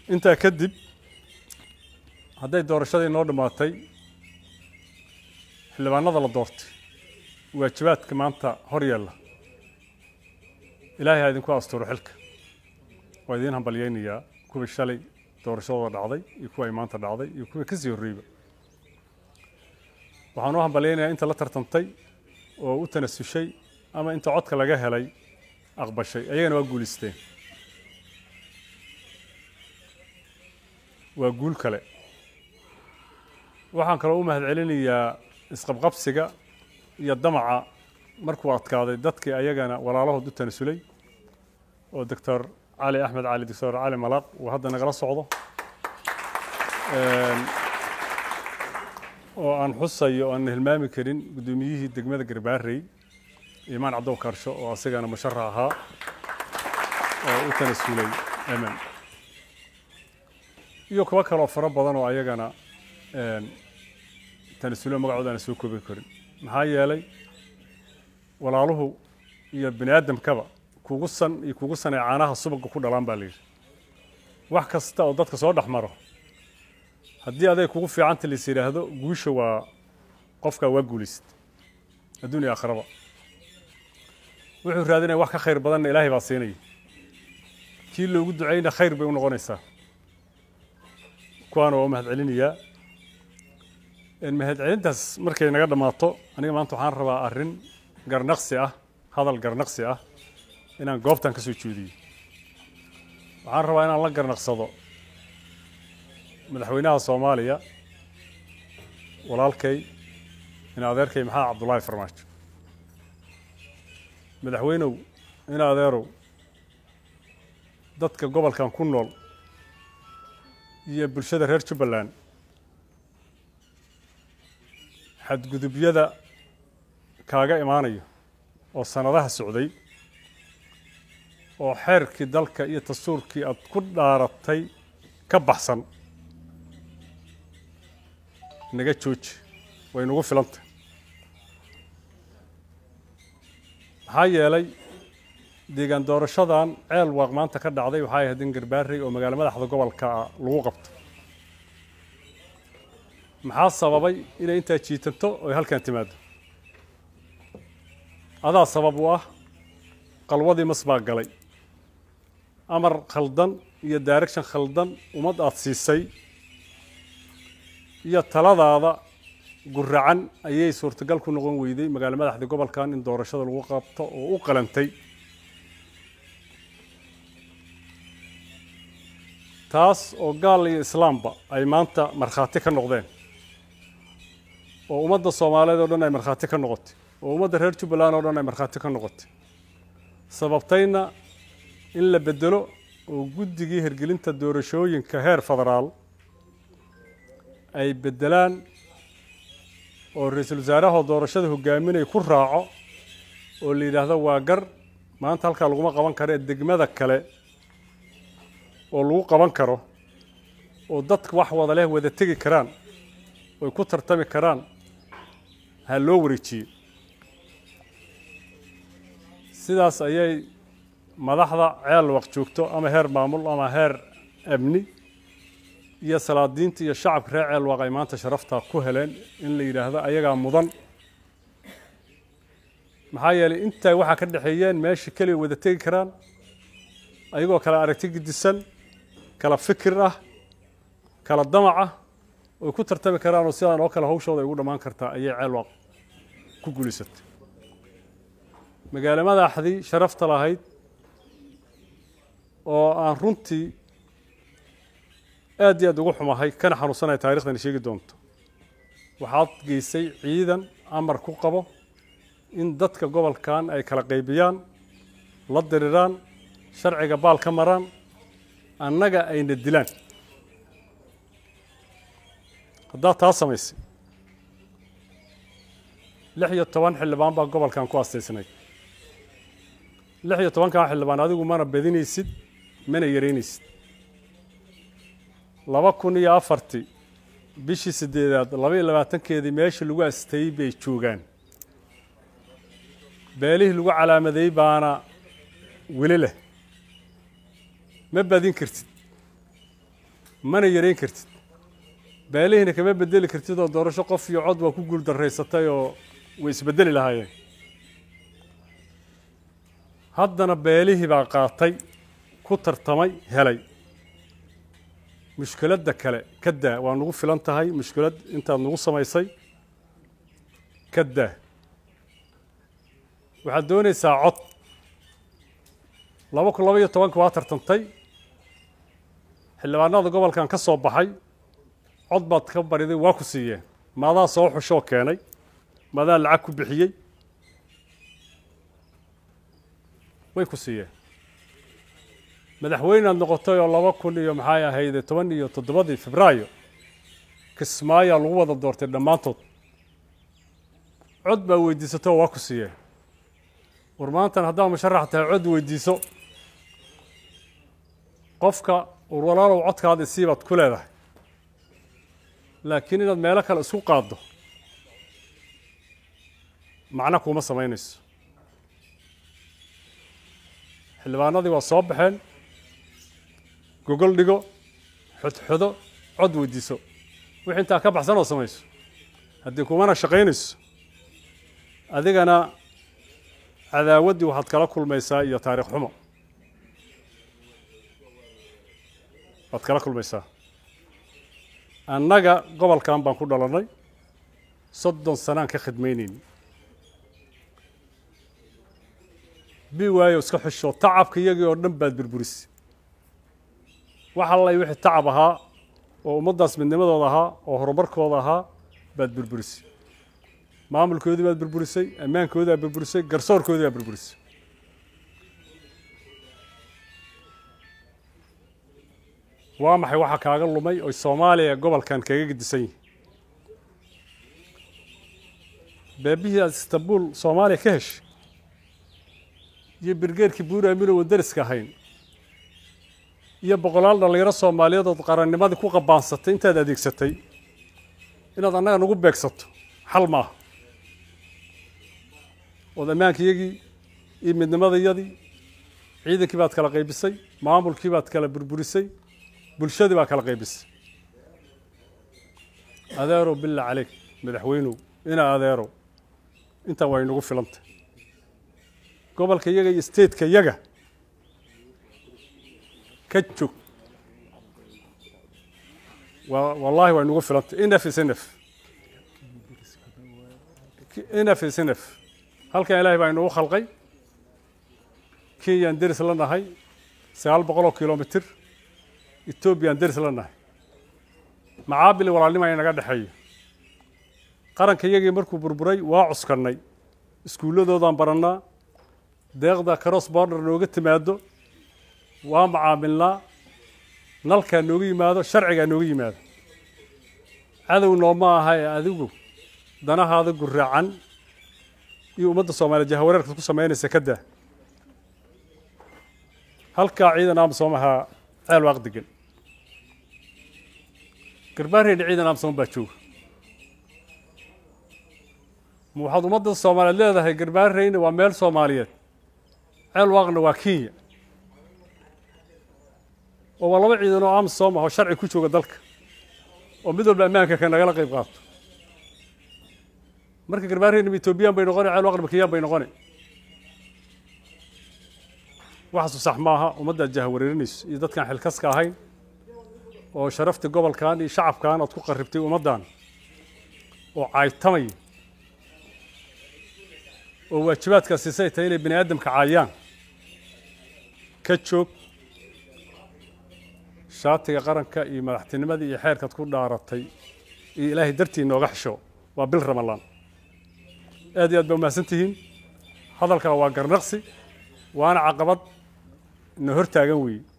intaa kadib hadday doorashadii noo dhammaatay xildhibaanada la doortay waajibaadka maanta hor yaalla ilaahay ha idinku asturo xilka waa idiin hambalyeynayaa kuwii shalay doorashadooda dhacday iyo kuwa ay maanta dhacday iyo kuwii kasii horreeyba waxaan u hambalyeynayaa inta la tartantay oo u tanasushay ama inta codka laga helay aqbashay ayagana waa guulisteen waa guul kale waxaan kaloo u mahadcelinayaa isqabqabsiga iyo damaca markuu adkaaday dadkii ayagana walaalahood u tanasulay oo doctor cali axmed cali doctor cali malaaq uu hadda nagala socdo oo aan xusayo o aan hilmaami karin guddoomiyihii degmada garbaarey imaan cabdow karsho oo asagana musharax ahaa oo u tanasulay emen iyo kuwo kaloo fara badan oo ayagana tanasulo magacooda aan soo koobi karin maxaa yeelay walaaluhu iyo bini aadamkaba kugu san iyo kugu san ee caanaha subaga ku dhalaan baa la yidhi wax kasta oo dadka soo dhex maro haddii aday kugu fiicanta lais yidhaahdo guusha waa qofkaa waa guulayst adduun iyo aakhiraba wuxuu raadinaya wax ka khayr badanna ilaahay baa siinaya kii loogu ducayna khayr bay u noqonaysaa kuwaana waa u mahadcelinayaa mahadcelintaas markay naga dhammaato aniga maanta waxaan rabaa arrin garnaqsi ah hadal garnaqsi ah inaan goobtan ka soo jeediyo waxaan rabaa inaan la garnaqsado madaxweynaha soomaaliya walaalkay in adeerkay maxaa cabdullaahi farmaajo madaxweynow in adeerow dadka gobolkan ku nool iyo bulshada reer jubbaland xadgudubyada kaaga imaanayo oo sanadaha socday oo xeerkii dalka iyo dastuurkii aad ku dhaaratay ka baxsan naga jooji way nagu filantah maxaa yeelay deegaan doorashadan ceel waaq maanta ka dhacday waxay ahayd in garbaarey oo magaalo madaxda gobolka lagu qabto maxaa sababay inay intaa jiitanto oy halkan timaado adaa sabab u ah qalwadii mas baa galay amar khaldan iyo direction khaldan ummad aad siisay iyo taladaada guracan ayay suurtagal ku noqon weyday magaalo madaxdii gobolkan in doorashada lagu qabto oo u qalantay taas oo gaal iyo islaamba ay maanta markhaati ka noqdeen oo ummadda soomaaliyeed oo dhan ay markhaati ka noqotay oo ummadda reer jubbaland oo dhan ay markhaati ka noqotay sababtayna in la bedelo oo guddigii hirgelinta doorashooyinka heer federaal ay beddelaan oo ra-iisul wasaarahoo doorashada hogaaminaya ku raaco oo la yidhaahdo waa gar maanta halkaa laguma qaban karo ee degmada kale oo lagu qaban karo oo dadka wax wada leh wada tegi karaan oy ku tartami karaan ha loo wareejiyey sidaas ayay madaxda ceel waq joogto ama heer maamul ama heer amni iyo salaadiinta iyo shacabka reer ceel waq ay maanta sharaftaa ku heleen in la yidhaahdo ayagaa mudan maxaa yeelay intaa waxaa ka dhexeeyeen meesha keliya wada tegi karaan ayagoo kala aragti gidisan kala fikir ah kala damac ah oy ku tartami karaan oo sidaan oo kale hawshooda ay ugu dhammaan kartaa ayay ceel waq ku guulaysatay magaalo madaxdii sharafta lahayd oo aan runtii aad iyo aad ugu xumahay kana xanuunsanaya taariikhdani sheegi doonto waxaad geysay ciidan amar ku qabo in dadka gobolkan ay kala qaybiyaan la diriraan sharciga baal ka maraan annaga ayna dilaan haddaad taa samaysay lix iyo toban xildhibaan baa gobolkan ku astaysnay lix iyo tobankan xildhibaan adigu mana badinaysid mana yaraynaysid laba kun iyo afartii bishii sideedaad laba iyo labaatankeedii meeshii lagu astayey bay joogaan beelihii lagu calaamadeey baana weli leh ma badin kartid mana yareyn kartid beelihiina kama bedeli kartid oo doorasho qof iyo cod waa ku guul daraysatay oo way isbedeli lahaayeen haddana beelihii baa qaatay ku tartamay helay mushkiladda kale ka daa waa nagu filan tahay mushkilad intaad nagu samaysay ka daa waxaad doonaysaa cod laba kun laba iyo tobanka waa tartantay xildhibaanada gobolkan ka soo baxay cod baad ka bariday waa ku siiyeen maadaa soo xushoo keenay maadaa lacag ku bixiyey way ku siiyeen madaxweynead noqotay oo laba kun iyo maxay ahayde toban iyo toddobadii febraayo kismaayaa lagu wada doortay dhammaantood cod baa weydiisatay oo waa ku siiyeen war maantan haddaad musharax tahay cod weydiiso qofka war walaalow codkaada isii baad ku leedahay laakiin inaad meelo kale isku qaaddo macno kuuma samaynayso xildhibaanadii waa soo baxeen gogol dhigo xodxodo cod weydiiso wixii intaa ka baxsan oo samayso haddii kumana shaqaynayso adigana cadaawaddii waxaad kala kulmaysaa iyo taariikh xumo waad kala kulmaysaa annaga gobolkan baan ku dhalannay soddon sanaan ka khidmaynayni bi waayo iska xusho tacabka iyagii oo dhan baad burburisay wax allay wixii tacab ahaa oo ummaddaas midnimadooda ahaa oo horumarkooda ahaa baad burburisay maamulkoodii baad burburisay ammaankoodii baad burburisay garsoorkoodii baad burburisay waa maxay waxa kaaga lumay oy soomaaliya gobolkan kaga gedisan yihin beebihii aad istanbul soomaaliya ka heshay iyo birgeerkii buuri amino wadariska ahayn iyo boqolaal dhallinyaro soomaaliyeed ood qarannimadii ku qabaansatay intaad adeegsatay inaad annaga nagu beegsato xal maaha ood ammaankiyagii iyo midnimadayadii ciidankii baad kala qaybisay maamulkii baad kala burburisay bulshadii baa kala qaybisay adeerow billah caleyk madaxweynow inaa adeerow intaa waa inagu filantay gobolka yaga iyo stateka yaga ka joog wa wallahi waa inagu filantay inf is nf nf is nf halkan ilaahay baa inagu khalqay kenyaan deris la nahay sagaal boqol oo kilomitr etoobiyaan deris la nahay macaabili walaalnima inaga dhexeeya qaranka yagii markuu burburay waa cuskannay iskuulladoodaan barannaa deeqda cross border nooga timaado waa macaamilnaa nalkaa nooga yimaado sharcigaa nooga yimaado cadow nooma aha ee adigu danahaada guraacan iyo ummadda soomaaliya jahawareerkaad ku samaynaysa ka daa halkaa ciidan amsom ahaa ceel waaq degan garbaareyna ciidan amsom baa jooga ma waxaad ummadda soomaaliyeed leedahay garbaareyna waa meel soomaaliyeed ceel waaqna waa kenya oo waa laba ciidan oo amsom ah oo sharci ku jooga dalka oo mid walba ammaanka ka nagala qayb qaato marka garbaareyna ma etoobiyaan bay noqone ceel waaqna ma kenyaan bay noqone waxaasu sax maaha ummaddaad jahawareerinayso iyo dadkaan xilkaska ahayn oo sharafta gobolkan iyo shacabkan aad ku qarribtay ummaddan oo caaytamaya oo waajibaadkaas siisay tahay inay bani aadamka caayaan ka joog shaatiga qaranka iyo madaxtinimadii iyo xeerkaad ku dhaaratay iyo ilaahay dartii nooga xisho waa bil ramalaan aad iyo aad baa umahadsan tihiin hadalkaa waa garnaqsi waana caqabad na hor taagan weeye